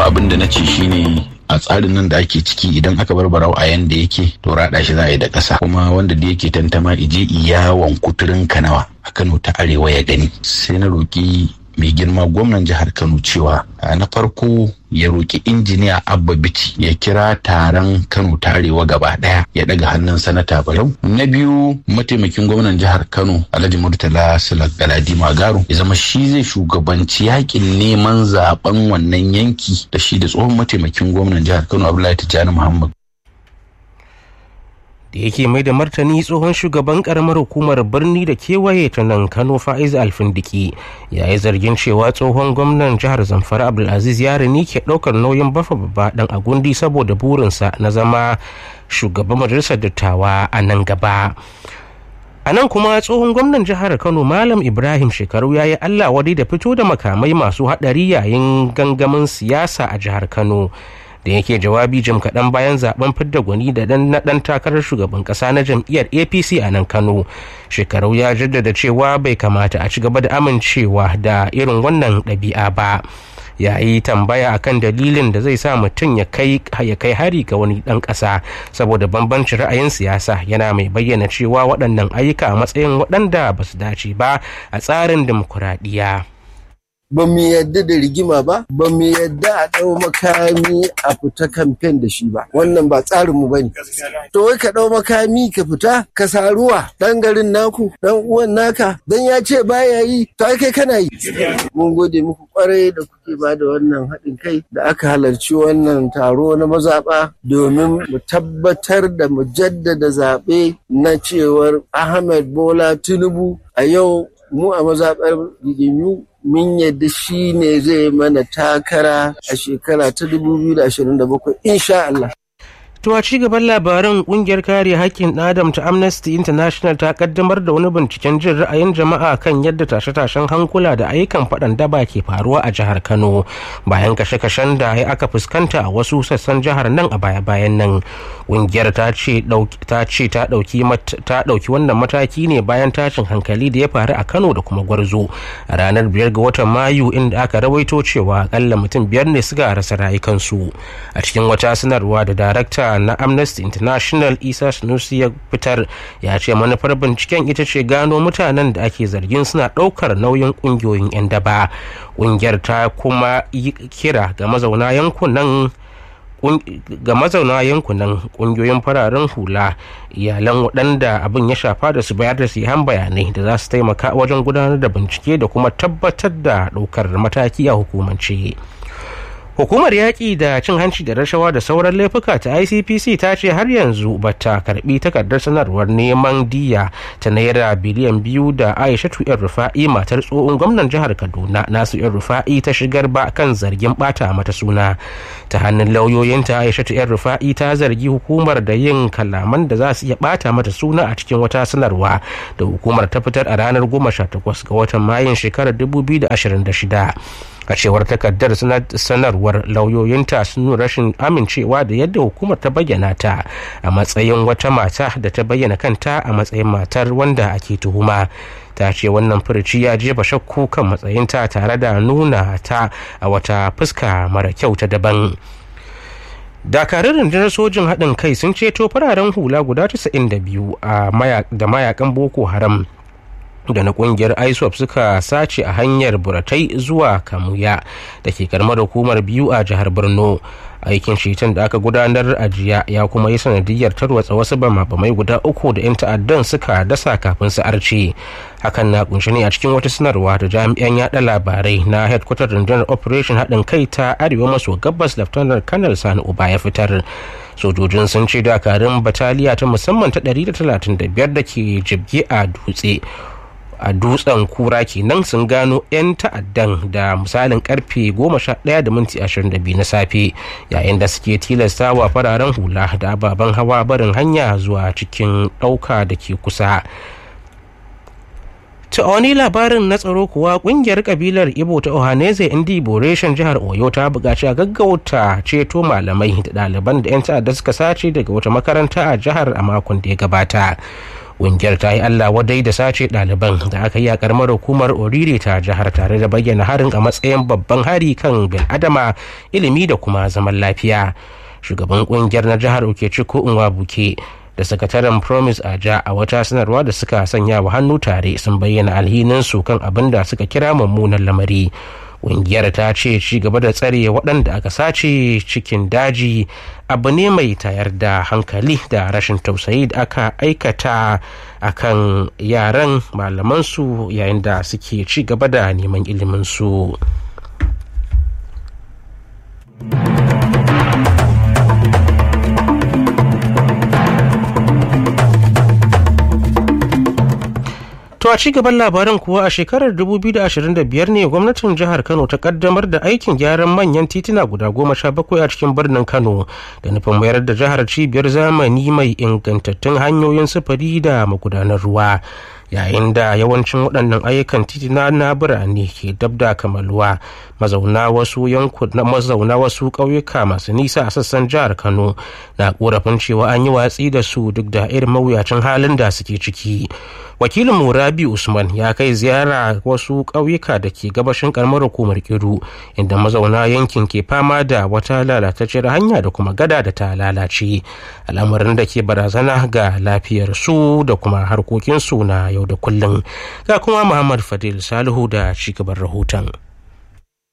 abin da na ce shine a tsarin nan da ake ciki idan aka bar barau a yanda yake to raɗa shi za a yi da ƙasa kuma wanda da yake tantama ije iyawan kuturin kanawa a kano ta arewa ya gani sai na roƙi mai girma gwamnan jihar kano cewa na farko ya roƙi injiniya abba bici ya kira taron kano ta arewa gaba ɗaya ya ɗaga hannun sanata barau na biyu mataimakin gwamnan jihar kano alhaji murtala sulak galadi magaru ya zama shi zai shugabanci yakin neman zaben wannan yanki da shi da tsohon mataimakin gwamnan jihar kano abdullahi tijjani muhammad da yake mai da martani tsohon shugaban karamar hukumar birni da kewaye ta nan kano fa'iz alfindiki ya yi zargin cewa tsohon gwamnan jihar zamfara abdulaziz yarini ke ɗaukar nauyin bafa babba dan agundi saboda burinsa na zama shugaban majalisar dattawa a nan gaba a nan kuma tsohon gwamnan jihar kano malam ibrahim shekaru ya yi allah wadai da fito da makamai masu haɗari yayin gangamin siyasa a jihar kano da yake jawabi jim kaɗan bayan zaben fidda gwani da dan na ɗan takarar shugaban ƙasa na jam'iyyar apc a nan kano shekarau ya jaddada cewa bai kamata a ci gaba da amincewa da irin wannan ɗabi'a ba ya yi tambaya akan dalilin da zai sa mutum ya kai hari ga wani ɗan ƙasa saboda bambancin ra'ayin siyasa yana mai bayyana cewa waɗannan ayyuka a matsayin waɗanda ba su dace ba a tsarin dimokuraɗiyya. ba mu yadda da rigima ba ba mu yadda a ɗau makami a fita kamfen da shi ba wannan ba tsarin mu bane to wai ka ɗau makami ka fita ka saruwa ɗan garin naku ɗan uwan naka dan ya ce baya yi to ai kai kana yi mun gode muku kwarai da kuke ba da wannan haɗin kai da aka halarci wannan taro na mazaɓa domin mu tabbatar da mu jaddada zaɓe na cewar Ahmed Bola Tinubu a yau mu a mazaɓar riginyu mun yadda shi ne zai mana takara a shekara ta 2027 insha Allah. To a ci gaban labaran kungiyar kare haƙƙin adam ta Amnesty International ta kaddamar da wani binciken jin ra'ayin jama'a kan yadda tashe-tashen hankula da ayyukan faɗan daba ke faruwa a jihar Kano bayan kashe-kashen da ya aka fuskanta a wasu sassan jihar nan a baya-bayan nan. Kungiyar ta ce ta ɗauki wannan mataki ne bayan tashin hankali da ya faru a Kano da kuma Gwarzo a ranar biyar ga watan Mayu inda aka rawaito cewa akalla mutum biyar ne suka rasa rayukansu a cikin wata sanarwa da darakta na amnesty international isa sanusi ya fitar ya ce manufar binciken ita ce gano mutanen da ake zargin suna ɗaukar nauyin ƙungiyoyin 'yan daba ƙungiyar ta kuma yi kira ga mazauna yankunan ga mazauna yankunan kungiyoyin fararen hula iyalan waɗanda abin ya shafa da su bayar da sihan bayanai da za su taimaka wajen gudanar da bincike da kuma tabbatar da ɗaukar mataki a hukumance. hukumar yaƙi da cin hanci da rashawa da sauran laifuka ta icpc ta ce har yanzu bata karbi takardar sanarwar neman diya ta naira biliyan biyu da aishatu yan rufa'i matar tsohon gwamnan jihar kaduna nasu yan rufa'i ta shigar ba kan zargin bata mata suna ta hannun lauyoyinta aishatu yan rufa'i ta zargi hukumar da yin kalaman da za su iya bata mata suna a cikin wata sanarwa da hukumar ta fitar a ranar 18 ga watan mayun shekarar 2026 a cewar takardar sanarwar lauyoyinta sun nuna rashin amincewa da yadda hukumar ta bayyana ta a matsayin wata mata da ta bayyana kanta a matsayin matar wanda ake tuhuma ta ce wannan furuci ya jefa shakku kan matsayinta tare da nuna ta a wata fuska mara kyau ta daban dakarun rundunar sojin haɗin kai sun ceto fararen hula guda 92 da mayakan boko haram da na kungiyar iswap suka sace a hanyar buratai zuwa kamuya da ke karamar hukumar biyu a jihar borno aikin shetan da aka gudanar a jiya ya kuma yi sanadiyar tarwatsa wasu bamabamai guda uku da 'yan ta'addan suka dasa kafin su arce hakan na kunshi ne a cikin wata sanarwa da jami'an yada labarai na headquarter rundunar operation haɗin kai ta arewa maso gabas laftanar kanal sani uba ya fitar sojojin sun ce dakarun bataliya ta musamman ta 135 da ke jibge a dutse a dutsen kura kenan sun gano 'yan ta'addan da misalin karfe 11 da minti 22 na safe yayin da suke tilasta wa fararen hula da ababen hawa barin hanya zuwa cikin ɗauka da ke kusa ta wani labarin na tsaro kuwa kungiyar kabilar ibo ta ohaneze indi boreshen jihar oyo ta buƙaci a gaggauta ceto malamai da ɗaliban da 'yan ta'adda suka sace daga wata makaranta a jihar a makon da ya gabata ƙungiyar ta yi allah wadai da sace ɗaliban da aka yi a karamar hukumar orire ta jihar tare da bayyana harin a matsayin babban hari kan bil'adama ilimi da kuma zaman lafiya shugaban ƙungiyar na jihar okechukwu buke da sakataren promise aja a wata sanarwa da suka sanya wa hannu tare sun bayyana alhininsu kan abin da suka kira mummunan lamari ƙungiyar ta ce ci gaba da tsare waɗanda aka sace cikin daji abu ne mai tayar da hankali da rashin tausayi da aka aikata a kan yaran malamansu yayin da suke ci gaba da neman iliminsu. To a cigaban labaran kuwa a shekarar 2025 ne gwamnatin jihar Kano ta kaddamar da aikin gyaran manyan tituna guda goma sha bakwai a cikin birnin Kano da nufin mayar da jihar cibiyar zamani mai ingantattun hanyoyin sufuri da magudanar ruwa. yayin da yawancin waɗannan ayyukan titina na birane ke dab da kamaluwa mazauna wasu yankuna mazauna wasu ƙauyuka masu nisa a sassan jihar kano na korafin cewa an yi watsi da su duk da irin mawuyacin halin da suke ciki wakilin murabi usman ya kai ziyara wasu ƙauyuka da ke gabashin karamar hukumar kiru inda mazauna yankin ke fama da wata lalatacciyar hanya da kuma gada da ta lalace al'amarin da ke barazana ga lafiyarsu da kuma harkokinsu na yau da kullum ga kuma muhammad fadil salihu da cigaban rahoton